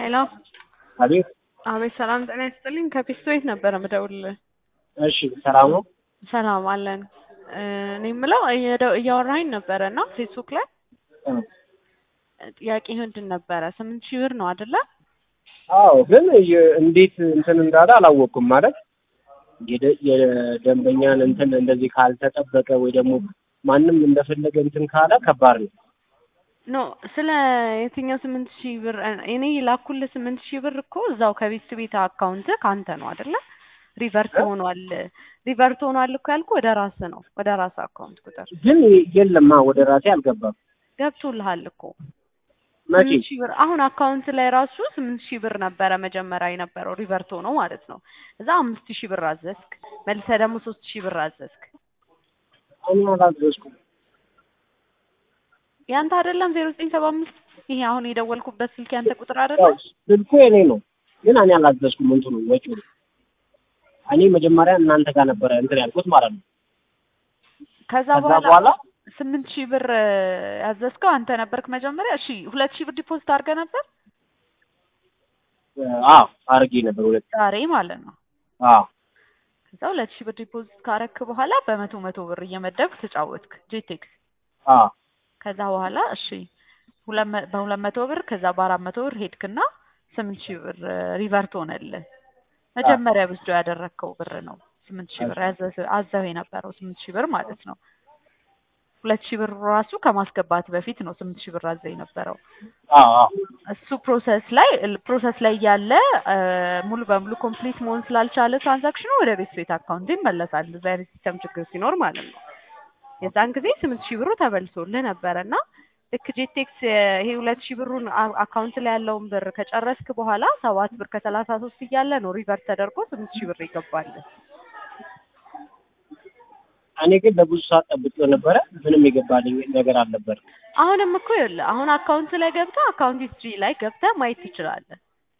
ሄሎ አቤት። አቤት፣ ሰላም ጤና ይስጥልኝ። ከፒስቶ ቤት ነበረ ምደውልልህ። እሺ፣ ሰላም ነው? ሰላም አለን። እኔ የምለው እየደ- እያወራኸኝ ነበረ እና ፌስቡክ ላይ ጥያቄ ምንድን ነበረ? ስምንት ሺህ ብር ነው አይደለ? አዎ፣ ግን የ- እንዴት እንትን እንዳለ አላወቅኩም። ማለት የደ- የደንበኛን እንትን እንደዚህ ካልተጠበቀ ወይ ደግሞ ማንም እንደፈለገ እንትን ካለ ከባድ ነው። ኖ ስለ የትኛው ስምንት ሺህ ብር እኔ የላኩልህ ስምንት ሺህ ብር እኮ እዛው ከቤት ቤት አካውንት ከአንተ ነው አይደለ? ሪቨርት ሆኗል። ሪቨርት ሆኗል እኮ ያልኩህ ወደ ራስህ ነው፣ ወደ ራስህ አካውንት ቁጥር ግን የለማ ወደ ራሴ አልገባም። ገብቶልሃል እኮ መቼ? ስምንት ሺህ ብር አሁን አካውንት ላይ ራሱ ስምንት ሺህ ብር ነበረ መጀመሪያ የነበረው ሪቨርት ሆኖ ማለት ነው። እዛ አምስት ሺህ ብር አዘዝክ፣ መልሰህ ደግሞ ሶስት ሺህ ብር አዘዝክ። እኔ አላዘዝኩም። ያንተ አይደለም ዜሮ ዘጠኝ ሰባ አምስት ይሄ አሁን የደወልኩበት ስልክ ያንተ ቁጥር ያው አይደለም? ስልኩ የኔ ነው፣ ግን እኔ አላዘዝኩም። እንትኑ ወጪው እኔ መጀመሪያ እናንተ ጋር ነበረ እንትን ያልኩት ማለት ነው። ከዛ ከዛ በኋላ በኋላ ስምንት ሺህ ብር ያዘዝከው አንተ ነበርክ መጀመሪያ። እሺ ሁለት ሺህ ብር ዲፖዚት አድርገህ ነበር አዎ አድርጌ ነበር ሁለት ዛሬ ማለት ነው። አዎ ከዛ ሁለት ሺህ ብር ዲፖዚት ካረክ በኋላ በመቶ መቶ ብር እየመደብክ ተጫወትክ ጄቴክስ። አዎ ከዛ በኋላ እሺ ሁለት መ- በሁለት መቶ ብር ከዛ በአራት መቶ ብር ሄድክና ስምንት ሺህ ብር ሪቨርት ሆነልህ። መጀመሪያ ብስዶ ያደረግከው ብር ነው ስምንት ሺህ ብር ያዘዝ- አዘው የነበረው ስምንት ሺህ ብር ማለት ነው። ሁለት ሺህ ብር ራሱ ከማስገባት በፊት ነው ስምንት ሺህ ብር አዘው የነበረው። አዎ አዎ እሱ ፕሮሰስ ላይ ፕሮሰስ ላይ ያለ ሙሉ በሙሉ ኮምፕሊት መሆን ስላልቻለ ትራንዛክሽኑ ወደ ቤት ቤት አካውንት ይመለሳል። እዛ አይነት ሲስተም ችግር ሲኖር ማለት ነው። የዛን ጊዜ ስምንት ሺህ ብሩ ተበልሶልህ ነበረ እና ልክ ጄቴክስ ይሄ ሁለት ሺህ ብሩን አ- አካውንት ላይ ያለውን ብር ከጨረስክ በኋላ ሰባት ብር ከሰላሳ ሶስት እያለ ነው ሪቨርት ተደርጎ ስምንት ሺህ ብር ይገባል። እኔ ግን ለብዙ ሰዓት ጠብቄው ነበረ። ምንም የገባልኝ ነገር አልነበረም። አሁንም እኮ ይኸውልህ አሁን አካውንት ላይ ገብተህ አካውንት ሂስትሪ ላይ ገብተህ ማየት ትችላለህ።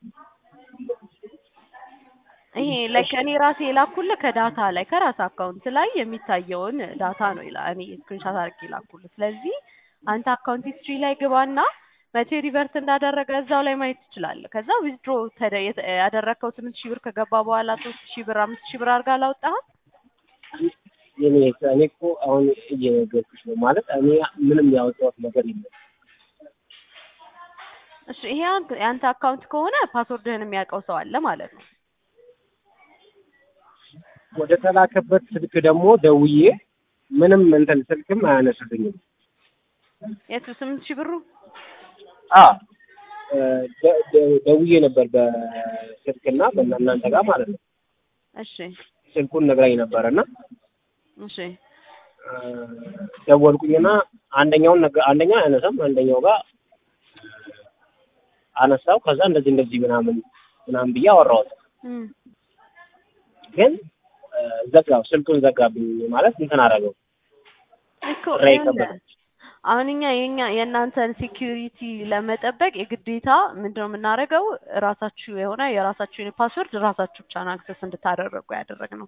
ይሄ ላይ ከእኔ ራሴ የላኩልህ ከዳታ ላይ ከራስ አካውንት ላይ የሚታየውን ዳታ ነው ይላል። እኔ ስክሪንሻት አድርጌ የላኩልህ። ስለዚህ አንተ አካውንት ሂስትሪ ላይ ግባና መቼ ሪቨርት እንዳደረገ እዛው ላይ ማየት ትችላለህ። ከዛ ዊዝድሮ ያደረግከው ስምንት ሺህ ብር ከገባ በኋላ ሶስት ሺህ ብር አምስት ሺህ ብር አድርጋ አላወጣህም? እኔ እኔ እኮ አሁን እየነገርኩሽ ነው ማለት እኔ ምንም ያወጣሁት ነገር የለም። እሺ ይሄ አንተ- የአንተ አካውንት ከሆነ ፓስወርድህን የሚያውቀው ሰው አለ ማለት ነው። ወደ ተላከበት ስልክ ደግሞ ደውዬ ምንም እንትን ስልክም አያነሱልኝም። የቱ ስምንት ሺህ ብሩ? አ ደ- ደ- ደውዬ ነበር በስልክና በእናንተ ጋር ማለት ነው። እሺ ስልኩን ነግራኝ ነበረ እና እሺ አ፣ ደወልኩኝና አንደኛውን ነገ- አንደኛው አያነሳም አንደኛው ጋር አነሳው። ከዛ እንደዚህ እንደዚህ ምናምን ምናምን ብዬ አወራሁት። እም። ግን አ፣ ዘጋው ስልኩን ዘጋብኝ ማለት እንትን አደረገው። እኮ ራይ ይኸውልህ፣ ከበደ። አሁን እኛ የኛ የእናንተን ሴኪዩሪቲ ለመጠበቅ የግዴታ ምንድነው የምናደርገው? ራሳችሁ የሆነ የራሳችሁን ፓስወርድ ራሳችሁ ብቻ ነው አክሰስ እንድታደረጉ ያደረግነው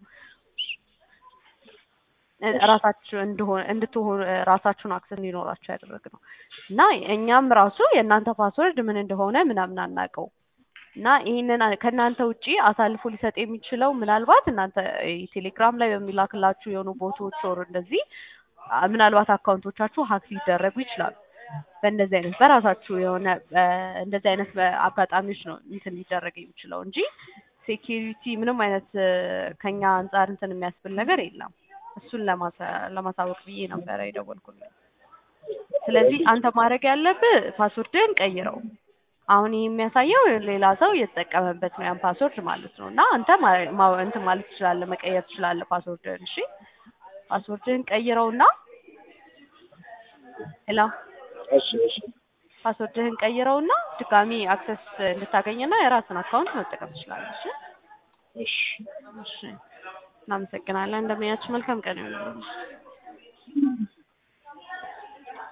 እ- ራሳችሁ እንደሆነ እንድትሆኑ ራሳችሁን አክሰስ እንዲኖራችሁ ያደረግነው እና እኛም ራሱ የእናንተ ፓስወርድ ምን እንደሆነ ምናምን አናውቀው እና ይህንን አ- ከእናንተ ውጪ አሳልፎ ሊሰጥ የሚችለው ምናልባት እናንተ እ፣ ቴሌግራም ላይ በሚላክላችሁ የሆኑ ቦቶች ወር እንደዚህ አ፣ ምናልባት አካውንቶቻችሁ ሀክ ሊደረጉ ይችላሉ። በእንደዚህ አይነት በራሳችሁ የሆነ እ፣ እንደዚህ አይነት በ- አጋጣሚዎች ነው እንትን ሊደረግ የሚችለው እንጂ ሴኪሪቲ ምንም አይነት እ፣ ከኛ አንጻር እንትን የሚያስብል ነገር የለም። እሱን ለማሳ- ለማሳወቅ ብዬ ነበረ የደወልኩልህ። ስለዚህ አንተ ማድረግ ያለብህ ፓስወርድህን ቀይረው። አሁን ይህ የሚያሳየው ሌላ ሰው እየተጠቀመበት ነው ያን ፓስወርድ ማለት ነው። እና አንተ ማ- ማ- እንትን ማለት ትችላለህ፣ መቀየር ትችላለህ ፓስወርድህን። እሺ ፓስወርድህን ቀይረውና ሄሎ እሺ እሺ ፓስወርድህን ቀይረውና ድጋሚ አክሰስ እንድታገኝና የራስን አካውንት መጠቀም ትችላለህ። እሺ እሺ እሺ እናመሰግናለን። እንደምናያችሁ መልካም ቀን ይሁንልህ።